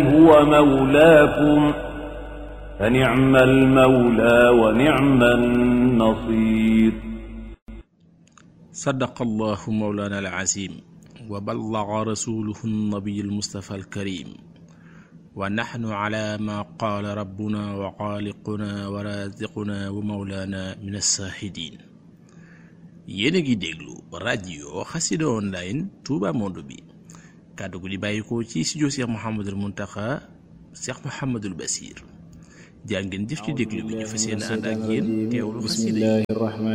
هو مولاكم فنعم المولى ونعم النصير صدق الله مولانا العظيم وبلغ رسوله النبي المصطفى الكريم ونحن على ما قال ربنا وخالقنا ورازقنا ومولانا من الشاهدين yéen a ngi déglu rajo xasida online Touba Monde bi kàddu gu di bàyyikoo ci studio Cheikh Mouhamadul Mountakha Cheikh Mouhamadul Basir jaa ngeen jëf ci déglu bi ñu fas yéene ànd ak yéen teewlu xasida yi